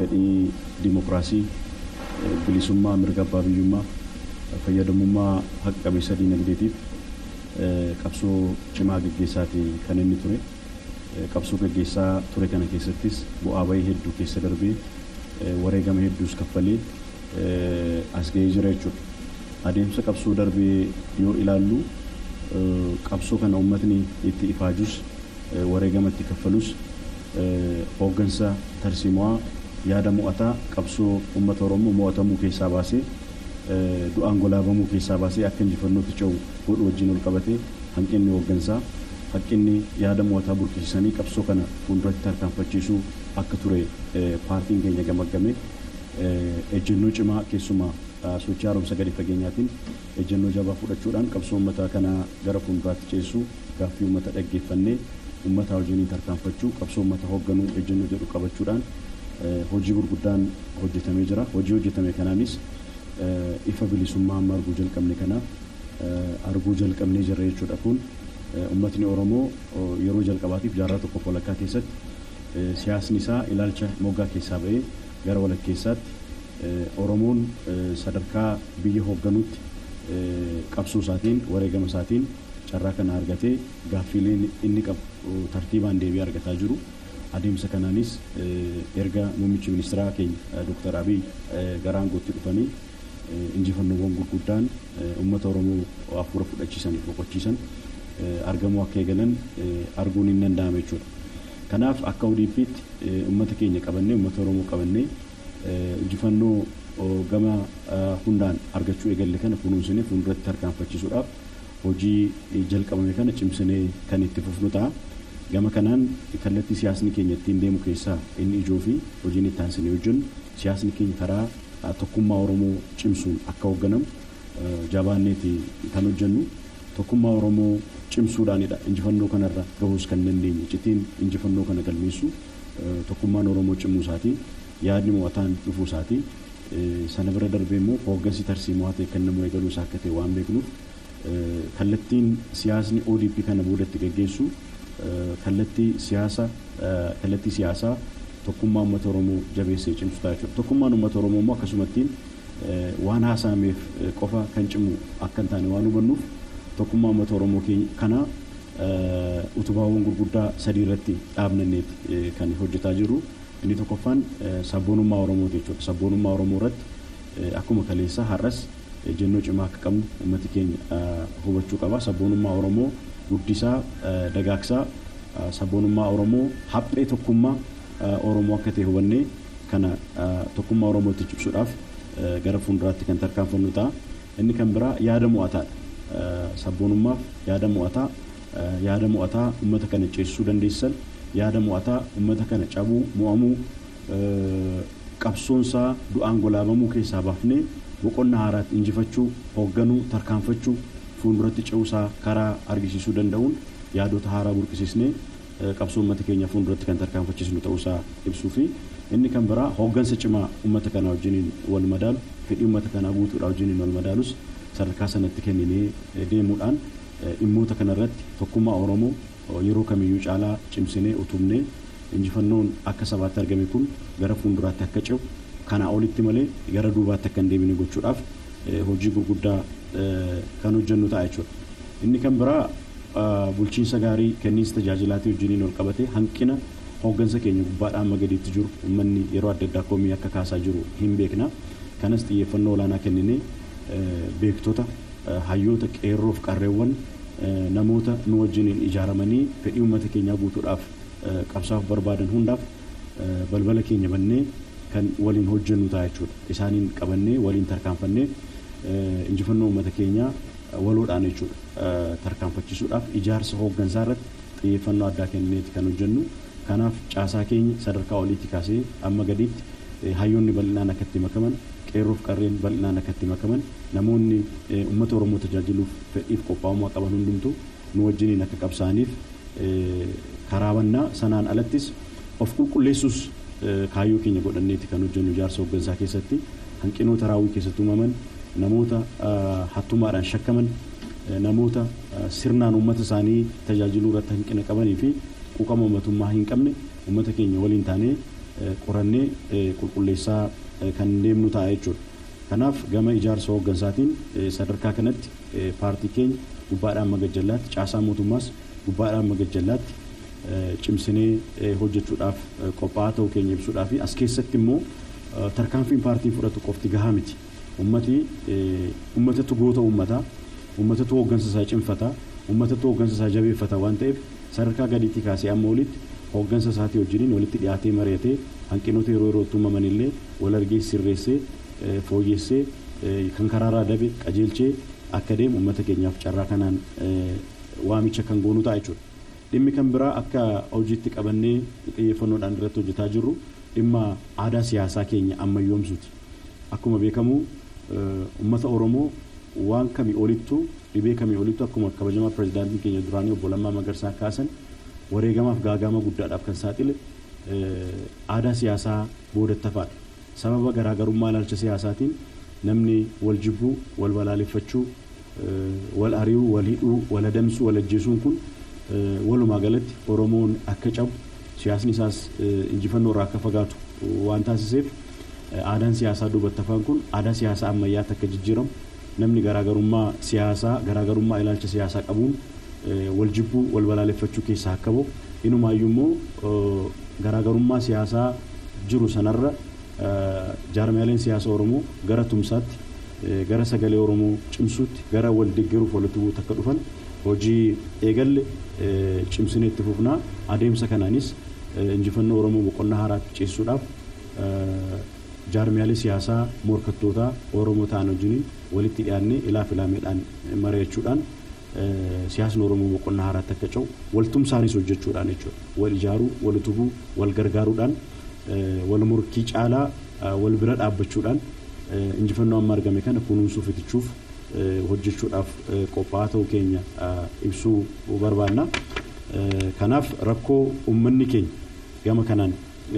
fedhii dimokiraasii bilisummaa mirga abbaa biyyummaa fayyadamummaa haqa qabeessa diinagdeetiif qabsoo cimaa gaggeessaati kan inni ture. Qabsoo gaggeessaa ture kana keessattis bu'aa bahii hedduu keessa darbee wareegama hedduus kaffalee as ga'ee jira jechuudha. Adeemsa qabsoo darbee yoo ilaallu qabsoo kana uummatni itti ifaajus wareegama itti kaffalus hooggansa tarsiimaa yaada mo'ataa qabsoo uummata Oromoo mo'atamuu keessaa baasee du'aan golaabamuu keessaa baasee akka injifannootti ce'u godhu wajjin ol qabatee hanqinni hooggansaa hanqinni yaada mo'ataa burkisiisanii qabsoo kana fuulduratti tarkaanfachiisuu akka ture paartiin keenya gamaggamee ejjennoo cimaa keessumaa sochii haaromsa gadi fageenyaatiin ejjennoo jabaa fudhachuudhaan qabsoo uummataa kana gara fuulduraatti ceessuu gaaffii uummata dhaggeeffannee uummataa wajjiniin tarkaanfachuu qabsoo uummata hoogganuu ejjennoo jedhu qabachuudhaan hojii gurguddaan hojjetamee jira. Hojii hojjetame kanaanis ifa bilisummaa amma arguu jalqabne kanaaf arguu jalqabnee jirra jechuudha kun uummatni Oromoo yeroo jalqabaatiif jaarraa tokko walakkaa keessatti siyaasni isaa ilaalcha moggaa keessaa ba'ee gara walakkeessaatti Oromoon sadarkaa biyya hoogganuutti qabsoo isaatiin wareegama isaatiin carraa kana argatee gaaffiileen inni qabu tartiibaan deebii argataa jiru. Adeemsa kanaanis erga muummichi ministeeraa keenya Dr. Abiy gara aangootti dhufanii injifannoowwan gurguddaan uummata Oromoo hafuura fudhachiisan boqochiisan argamuu akka eegalan arguun hin danda'ame jechuudha. Kanaaf akka ODP'tti uummata keenya qabannee uummata Oromoo qabannee injifannoo gama hundaan argachuu eegalle kana kunuunsinee fuulduratti tarkaanfachiisuudhaaf hojii jalqabame kana cimsinee kan itti fufnu ta'a. Gama kanaan kallattii siyaasni keenya ittiin deemu keessaa inni ijoo fi hojiin itti aansinee hojjennu siyaasni keenya karaa tokkummaa Oromoo cimsuun akka hoogganamu jabaanneeti kan hojjennu tokkummaa Oromoo cimsuudhaanidha injifannoo kanarra gahuus kan dandeenye citiin injifannoo kana galmeessu tokkummaan Oromoo cimuu isaatii yaadni mo'ataan dhufuu isaatii sana bira darbee immoo hooggansi tarsiimaa ta'e kan nama eegaluu isaa akka ta'e waan beeknuuf kallattiin siyaasni ODP kana boodatti gaggeessu kallattii siyaasa kallattii siyaasaa tokkummaa uummata Oromoo jabeessee cimsu ta'a jechuudha. Tokkummaan uummata Oromoo immoo akkasumatti waan haasa'ameef qofa kan cimu akka hin taane waan hubannuuf tokkummaa uummata Oromoo kana utubaawwan gurguddaa sadii irratti dhaabnanneeti kan hojjetaa jirru. Inni tokkoffaan sabboonummaa Oromooti jechuudha. Sabboonummaa Oromoo irratti akkuma kaleessaa har'as ejjennoo cimaa akka qabnu uummati keenya hubachuu qaba. Sabboonummaa Oromoo guddisaa dagaagsaa sabboonummaa Oromoo haphee tokkummaa Oromoo akka ta'e hubannee kana tokkummaa Oromootti cimsuudhaaf gara fuulduraatti kan tarkaanfannu ta'a. Inni kan biraa yaada mo'ataadha. Sabboonummaaf yaada mo'ataa yaada mo'ataa uummata kana ceesisuu dandeessisan yaada mo'ataa uummata kana cabuu mo'amuu qabsoonsaa du'aan golaabamuu keessaa baafnee boqonnaa haaraatti injifachuu hoogganuu tarkaanfachuu fuulduratti ce'uusaa karaa argisiisuu danda'uun yaadota haaraa burqisiisnee qabsoo uummata keenya fuulduratti kan tarkaanfachiisnu ta'uusaa ibsuu fi inni kan biraa hooggansa cimaa uummata kanaa wajjiniin wal madaalu fedhii uummata kanaa guutuudhaa wajjiniin wal madaalus sadarkaa sanatti kenninee deemuudhaan dhimmoota kanarratti tokkummaa Oromoo yeroo kamiyyuu caalaa cimsinee utubnee injifannoon akka sabaatti argame kun gara fuulduraatti akka ce'u kanaa olitti malee gara duubaatti akka hin deebine gochuudhaaf hojii gurguddaa kan hojjennu ta'a jechuudha. Inni kan biraa bulchiinsa gaarii kenniinsa tajaajilaatii wajjiniin ol qabatee hanqina hooggansa keenya gubbaadhaan amma gadiitti jiru uummanni yeroo adda addaa komii akka kaasaa jiru hin beekna. Kanas xiyyeeffannoo olaanaa kenninee beektota hayyoota qeerroof qarreewwan namoota nu wajjiniin ijaaramanii fedhii uummata keenyaa guutuudhaaf qabsaaf barbaadan hundaaf balbala keenya bannee kan waliin hojjennu ta'a jechuudha. Isaaniin qabannee waliin tarkaanfannee injifannoo uummata keenyaa waloodhaan jechuudha tarkaanfachiisuudhaaf ijaarsa hooggansaa irratti xiyyeeffannoo addaa kenneeti kan hojjennu. Kanaaf caasaa keenya sadarkaa oliitti kaasee amma gadiitti hayyoonni bal'inaan akka itti makaman qeerroof qarreen bal'inaan akka itti makaman namoonni uummata Oromoo tajaajiluuf fedhiif qophaa'ummaa qaban hundumtuu nu wajjiniin akka qabsaaniif karaabannaa sanaan alattis of qulqulleessuus kaayyoo keenya godhanneeti kan hojjennu ijaarsa hooggansaa keessatti hanqinoota raawwii keessatti uumaman namoota hattumaadhaan shakkaman namoota sirnaan uummata isaanii tajaajiluu irratti hanqina qabanii fi quuqama uummatummaa hin qabne uummata keenya waliin taanee qorannee qulqulleessaa kan deemnu ta'a jechuudha. Kanaaf gama ijaarsa hooggansaatiin sadarkaa kanatti paartii keenya gubbaadhaan magajallaatti caasaa mootummaas gubbaadhaan magajallaatti cimsinee hojjechuudhaaf qophaa'aa ta'uu keenya ibsuudhaa fi as keessatti immoo tarkaanfiin paartiin fudhatu qofti gahaa miti. Ummati ummatatu goota uummataa, ummatatu hooggansa isaa cimfataa, ummatatu hooggansa isaa jabeeffata waan ta'eef sadarkaa gadiitti kaasee amma olitti hooggansa isaatii wajjiniin walitti dhiyaatee mari'atee hanqinoota yeroo yerootti uumaman illee wal argee sirreessee fooyyessee kan karaarraa dabe qajeelchee akka deemu uummata keenyaaf carraa kanaan waamicha kan goonu ta'a jechuudha. Dhimmi kan biraa akka hojiitti qabannee xiyyeeffannoodhaan irratti hojjetaa jirru dhimma aadaa siyaasaa keenya ammayyoomsuuti. Akkuma beekamu uummata Oromoo waan kamii olittu dhibee kamii olittu akkuma kabajamaa pirezidaantiin keenya duraanii obbo Lammaa Magarsaa kaasan wareegamaaf gaagama guddaadhaaf kan saaxile aadaa siyaasaa boodattafaadha. Sababa garaagarummaa ilaalcha siyaasaatiin namni wal jibbuu, wal balaaleffachuu, wal ari'uu, wal hidhuu, wal adamsuu, wal ajjeesuun kun walumaa galatti Oromoon akka cabu siyaasni isaas injifannoo irraa akka fagaatu waan taasiseef aadaan siyaasaa duubattafaan kun aadaa siyaasaa ammayyaatti akka jijjiiramu namni garaagarummaa siyaasaa garaagarummaa ilaalcha siyaasaa qabuun wal jibbuu wal balaaleffachuu keessaa akka bahu inumaayyuu immoo garaagarummaa siyaasaa jiru sanarra jaarmiyaaleen siyaasa Oromoo gara tumsaatti gara sagalee Oromoo cimsuutti gara wal deeggaruuf walitti bu'uutti akka dhufan hojii eegalle cimsinee itti fufnaa adeemsa kanaanis injifannoo Oromoo boqonnaa haaraatti ceesisuudhaaf jaarmiyaalee siyaasaa morkattootaa Oromoo ta'an wajjiniin walitti dhiyaannee ilaaf ilaameedhaan mari'achuudhaan siyaasni Oromoo boqonnaa haaraatti akka ce'u waltumsaanis hojjechuudhaan jechuudha. Wal ijaaruu, wal utubuu, wal gargaaruudhaan wal morkii caalaa wal bira dhaabbachuudhaan injifannoo amma argame kana kunuunsuu fitichuuf hojjechuudhaaf qophaa'aa ta'uu keenya ibsuu barbaanna. Kanaaf rakkoo uummanni keenya gama kanaan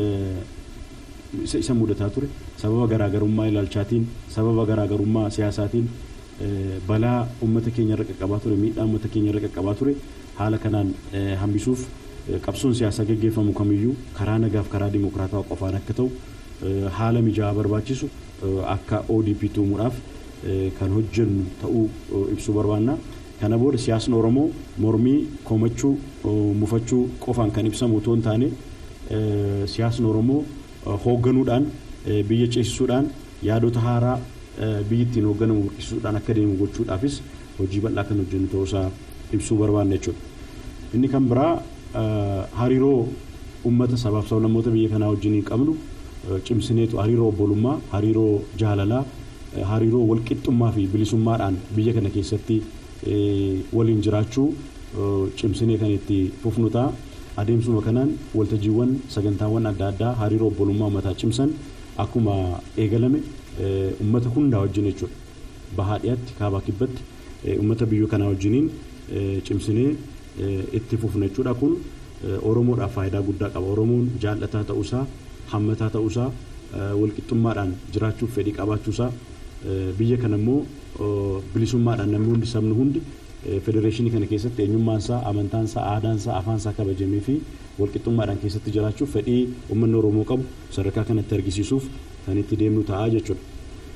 isa mudataa ture sababa garaagarummaa ilaalchaatiin sababa garaagarummaa siyaasaatiin balaa uummata keenya irra qaqqabaa ture miidhaa uummata keenya irra qaqqabaa ture haala kanaan hambisuuf qabsoon siyaasaa gaggeeffamu kamiyyuu karaa nagaaf karaa dimokiraatawaa qofaan akka ta'u haala mijaa'aa barbaachisu akka ODP tuumuudhaaf kan hojjennu ta'uu ibsuu barbaanna. Kana booda siyaasni Oromoo mormii komachuu mufachuu qofaan kan ibsamu otoo hin taane siyaasni Oromoo hoogganuudhaan biyya ceesisuudhaan yaadota haaraa biyyi ittiin hoogganamu burqisuudhaan akka deemu gochuudhaafis hojii bal'aa kan hojjennu ta'uusaa ibsuu barbaanna jechuudha. Inni kan biraa hariiroo uummata sabaaf sablammoota biyya kanaa wajjin qabnu cimsineetu hariiroo obbolummaa, hariiroo jaalalaa, hariiroo walqixxummaa fi bilisummaadhaan biyya kana keessatti waliin jiraachuu cimsinee kan itti fufnu ta'a. Adeemsuma kanaan waltajjiiwwan sagantaawwan adda addaa hariiroo obbolummaa uummataa cimsan akkuma eegalame uummata hundaa wajjin jechuudha. Bahaa dhiyaatti kaabaa kibbatti uummata biyya kanaa wajjiniin cimsinee itti fufna jechuudha kun Oromoodhaaf faayidaa guddaa qaba. Oromoon jaallataa ta'uusaa, hammataa ta'uusaa, walqixxummaadhaan jiraachuuf fedhii qabaachuusaa biyya kana immoo bilisummaadhaan namni hundi sabni hundi federeeshinii kana keessatti eenyummaansaa, amantaansaa, aadaansaa, afaansaa kabajamee fi walqixxummaadhaan keessatti jiraachuuf fedhii uummanni Oromoo qabu sadarkaa kanatti argisiisuuf kan itti deemnu ta'a jechuudha.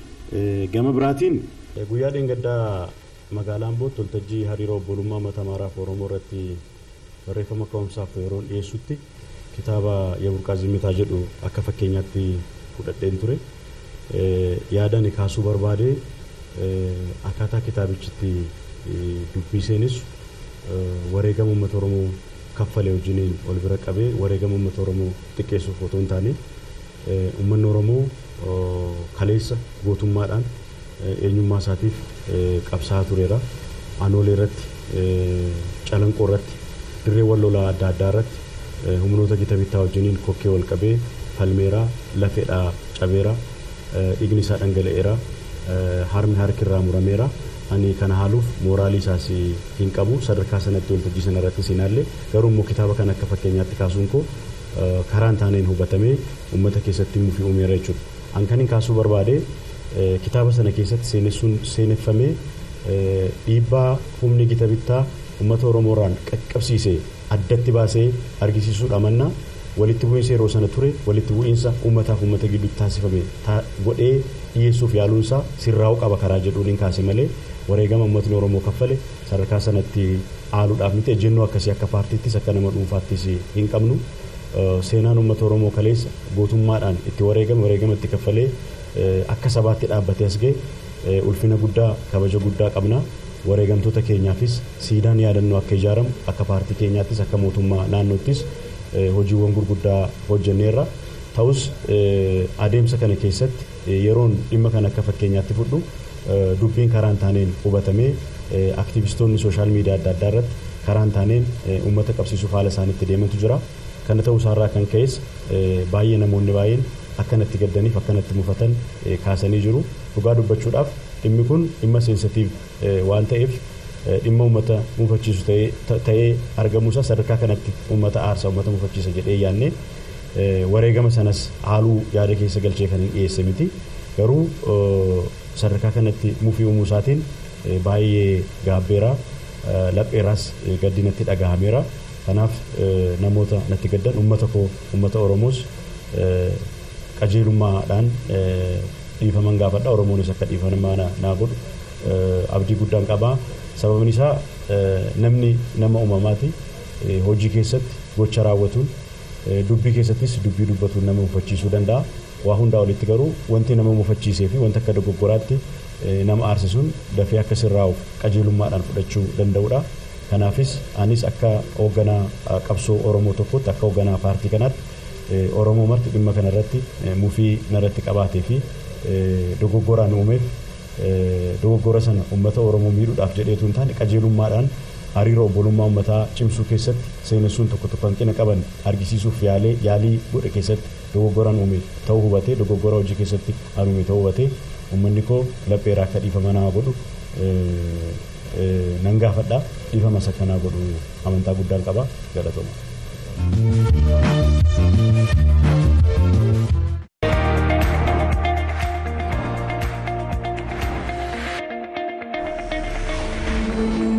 Gama biraatiin guyyaa dheengaddaa magaalaa Ambootti waltajjii hariiroo obbolummaa uummata Amaaraa fi Oromoo irratti barreeffama ka'umsaaf yeroo dhiyeessutti kitaaba Yaburqaa Zimitaa jedhu akka fakkeenyaatti fudhadheen ture. Yaadani kaasuu barbaade akkaataa kitaabichitti dubbiseenis wareegama uummata Oromoo kaffalee wajjiniin ol bira qabee wareegama uummata Oromoo xiqqeessuuf otoo hin taane uummanni Oromoo kaleessa gootummaadhaan eenyummaa isaatiif qabsaa'aa tureera. Aanoolee irratti, calanqoo irratti, dirreewwan lolaa adda addaa irratti humnoota gita bittaa wajjiniin kokkee wal qabee falmeeraa, lafeedhaa cabeera, dhiigni isaa dhangala'eera, harmi harkirraa murameera. Ani kana haaluuf mooraalii isaas hin qabu sadarkaa sanatti waltajjii sana irratti siinaallee garuu immoo kitaaba kana akka fakkeenyaatti kaasuun koo karaan taaneen hubatamee uummata keessatti himuu fi uumeera jechuudha. An kan hin kaasuu barbaade kitaaba sana keessatti seenessuun seeneffamee dhiibbaa humni gita bittaa uummata Oromoorraan qaqqabsiisee addatti baasee argisiisuudha mannaa walitti bu'iinsa yeroo sana ture walitti bu'iinsa uummataaf uummata gidduutti taasifame godhee dhiyeessuuf yaaluunsaa sirraa'uu qaba karaa jedhuun hin kaase malee wareegama uummatni Oromoo kaffale sadarkaa sanatti aaluudhaaf miti ejjennoo akkasii akka paartiittis akka nama dhuunfaattis hin qabnu. Seenaan uummata Oromoo kaleessa gootummaadhaan itti wareegame wareegama itti kaffalee akka sabaatti dhaabbatee as ga'e ulfina guddaa kabaja guddaa qabna. Wareegamtoota keenyaafis siidaan yaadannoo akka ijaaramu akka paartii keenyaattis akka mootummaa naannoottis hojiiwwan gurguddaa hojjenneerra. Ta'us adeemsa kana keessatti yeroon dhimma kana akka fakkeenyaatti fudhu dubbiin karaan taaneen hubatamee aktivistoonni sooshaal miidiyaa adda addaa irratti karaan taaneen uummata qabsiisuuf haala isaaniitti deemantu jira. Kana ta'uu isaarraa kan ka'es baay'ee namoonni baay'een akkanatti gaddaniif akkanatti mufatan kaasanii jiru. Dhugaa dubbachuudhaaf dhimmi kun dhimma seensitiif waan ta'eef dhimma uummata mufachiisu ta'ee argamuusaa sadarkaa kanatti uummata aarsa uummata mufachiisa jedhee yaadne wareegama sanas haaluu yaada keessa galchee kan hin dhiyeesse miti. Garuu sadarkaa kanatti mufii uumuu isaatiin baay'ee gaabbeera lapheeraas gaddinatti dhagahameera. Kanaaf namoota natti gaddan uummata koo uummata Oromoos qajeelummaadhaan dhiifaman gaafadha. Oromoonis akka dhiifamaa naa godhu abdii guddaan qabaa. Sababni isaa namni nama uumamaati. Hojii keessatti gocha raawwatuun dubbii keessattis dubbii dubbatuun nama mufachiisuu danda'a. Waa hundaa olitti garuu wanti nama mufachiisee fi wanti akka dogoggoraatti nama aarsisuun dafee akka sirraa'uuf qajeelummaadhaan fudhachuu danda'udha. Kanaafis anis akka hoogganaa qabsoo Oromoo tokkotti akka hoogganaa paartii kanaatti Oromoo marti dhimma kanarratti mufii narratti qabaatee fi dogoggoraan uumeef dogoggora sana uummata Oromoo miidhuudhaaf jedheetu hin taane qajeelummaadhaan hariiroo obbolummaa uummataa cimsuu keessatti seenessuun tokko tokko hanqina qaban argisiisuuf yaalee yaalii godhe keessatti dogoggoraan uume ta'uu hubatee dogoggora hojii keessatti an uume ta'uu hubatee uummanni koo lapheeraa akka dhiifama naa godhu nan gaafadha dhiifama isa kanaa godhu amantaa guddaan qaba galatooma. thank you